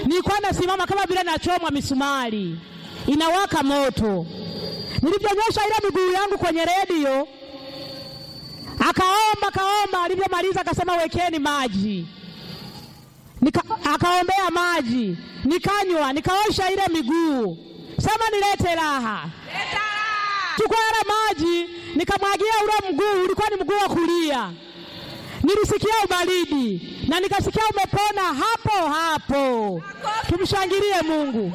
nilikuwa nasimama kama vile nachomwa misumari, inawaka moto. Nilivyonyosha ile miguu yangu kwenye redio, akaomba kaomba, alivyomaliza akasema wekeni maji Nika, akaombea maji nikanywa, nikaosha ile miguu, sema nilete raha. Chukua yale maji nikamwagia ule mguu, ulikuwa ni mguu wa kulia. Nilisikia ubaridi na nikasikia umepona hapo hapo. Tumshangilie Mungu.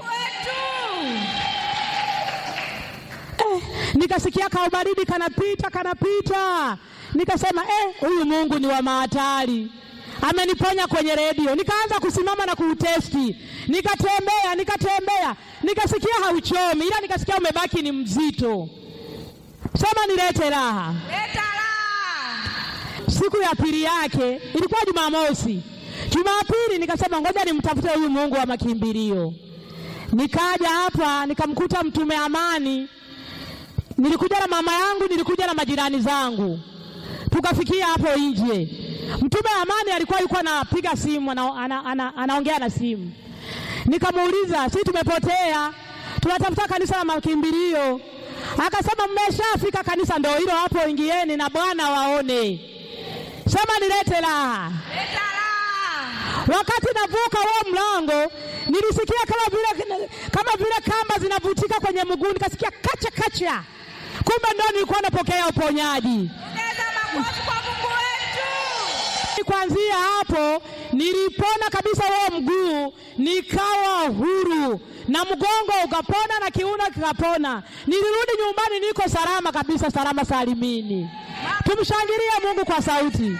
Eh, nikasikia ka ubaridi kanapita kanapita, nikasema eh, huyu Mungu ni wa mahatari ameniponya kwenye redio. Nikaanza kusimama na kuutesti, nikatembea nikatembea, nikasikia hauchomi, ila nikasikia umebaki ni mzito. Sema nilete raha. Leta raha. Siku ya pili yake ilikuwa Jumamosi. Jumapili nikasema ngoja nimtafute huyu Mungu wa makimbilio. Nikaja hapa nikamkuta Mtume Amani, nilikuja na mama yangu, nilikuja na majirani zangu, tukafikia hapo nje. Mtume Amani alikuwa yuko anapiga simu ana, ana, ana, anaongea na simu. Nikamuuliza, si tumepotea, tunatafuta kanisa la makimbilio. Akasema mmeshafika kanisa, ndio hilo hapo, ingieni na Bwana waone. Sema nilete raha. Leta raha. Wakati navuka huo mlango nilisikia kama vile kama vile kamba zinavutika kwenye mguu, nikasikia kacha kacha, kumbe ndo nilikuwa napokea uponyaji. Ongeza makofi kwa Mungu wetu. Kuanzia hapo nilipona kabisa huo mguu, nikawa huru na mgongo ukapona na kiuno kikapona. Nilirudi nyumbani niko salama kabisa, salama salimini. Tumshangilie Mungu kwa sauti.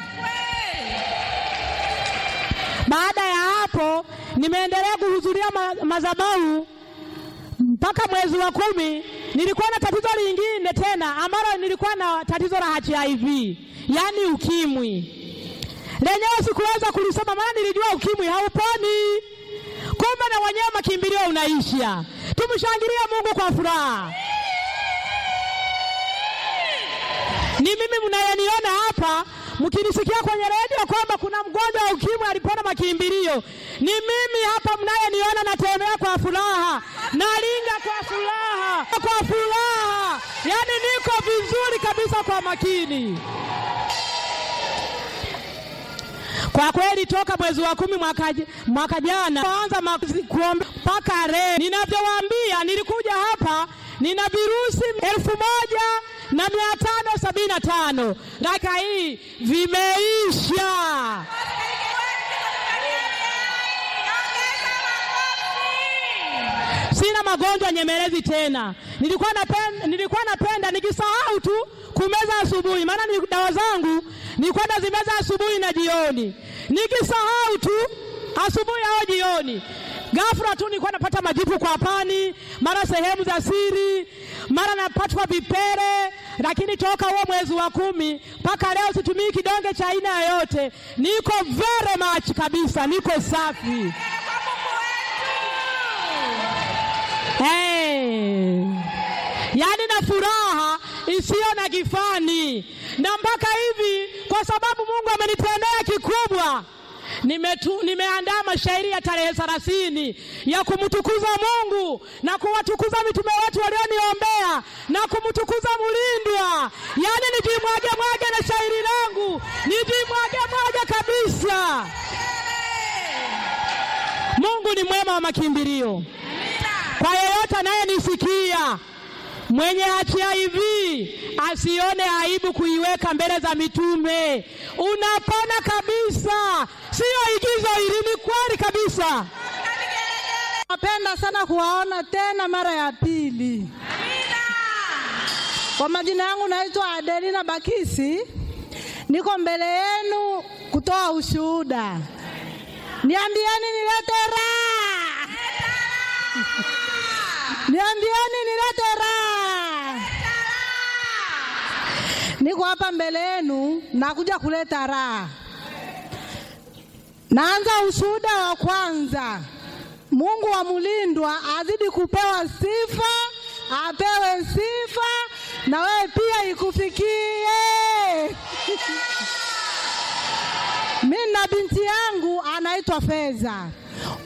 Baada ya hapo nimeendelea kuhudhuria ma madhabahu mpaka mwezi wa kumi. Nilikuwa na tatizo lingine tena ambalo nilikuwa na tatizo la HIV, yaani ukimwi. Lenyewe sikuweza kulisoma, maana nilijua ukimwi hauponi, kumbe na wenyewe makimbilio unaisha. Tumshangilie Mungu kwa furaha. Ni mimi mnayeniona hapa mkinisikia kwenye redio kwamba kuna mgonjwa wa ukimwi alipona makimbilio, ni mimi hapa mnayeniona, natembea kwa furaha, nalinga kwa furaha, kwa furaha, yaani niko vizuri kabisa kwa makini. Kwa kweli toka mwezi wa kumi mwaka, mwaka jana kuanza kuomba mpaka leo, ninavyowaambia, nilikuja hapa nina virusi elfu moja na mia tano sabini na tano dakika hii vimeisha. Sina magonjwa nyemelezi tena. Nilikuwa napenda, nilikuwa napenda nikisahau tu kumeza asubuhi, maana ni dawa zangu nilikuwa nazimeza asubuhi na jioni, nikisahau tu asubuhi au jioni ghafla tu nilikuwa napata majipu kwa pani, mara sehemu za siri, mara napatwa vipele. Lakini toka huo mwezi wa kumi mpaka leo situmii kidonge cha aina yoyote, niko very much kabisa, niko safi. Hey. Yaani na furaha isiyo na kifani, na mpaka hivi, kwa sababu Mungu amenitendea kikubwa Nimetu, nimeandaa mashairi ya tarehe thelathini ya kumtukuza Mungu na kuwatukuza mitume wetu walioniombea na kumtukuza Mulindwa, yaani nijimwage mwage na shairi langu nijimwage mwage kabisa. Mungu ni mwema wa makimbilio. Kwa yeyote anayenisikia mwenye HIV asione aibu kuiweka mbele za mitume. Unapona kabisa, siyo igizo hili, ni kweli kabisa. Napenda sana kuwaona tena mara ya pili. Kwa majina yangu naitwa Adelina Bakisi, niko mbele yenu kutoa ushuhuda. Niambieni nilete raha, niambieni nilete raha. Niko hapa mbele yenu, nakuja kuleta raha. Naanza ushuhuda wa kwanza. Mungu wa Mulindwa azidi kupewa sifa, apewe sifa na wewe pia ikufikie. Mimi na binti yangu anaitwa Feza.